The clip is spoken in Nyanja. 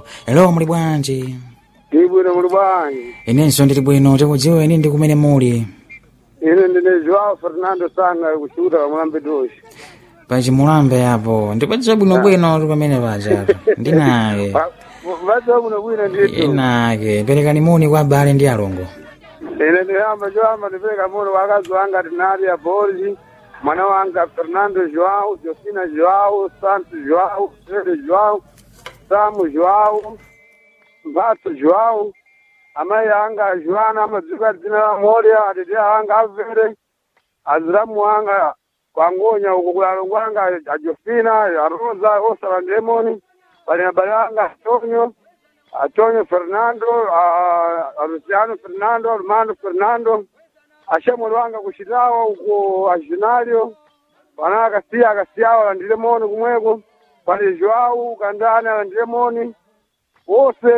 hello muli bwanji ndibwino muli bwanji inenso ndili bwino tikudziwa ine ndi kumene muli ine ndine joao fernando sanga kuchuta pamulambe doshi pachimulambe apo ndipadziwa bwinobwino ti pamene paja ndinake vadziwa bwino bwino nditu inake perekani moni kwa abale ndi alongo ine ndiyamba choyamba ndipereka mono wakazi wanga tinaria borgi mwana wanga fernando joao josina joao santo joao fede joao samu joao mbatso joao amayi anga joana amadzika dzina la moria atete anga avere aziramu anga kwangonya uko kulalongo anga ajofina arosa osala ndemoni pali abale anga antonio antonio fernando ah, arusiano fernando armando fernando ashamwali wanga kuchitawa uko ajinario pana akasiya akasiyawo alandire moni kumweko pali joau kandani alandire moni wose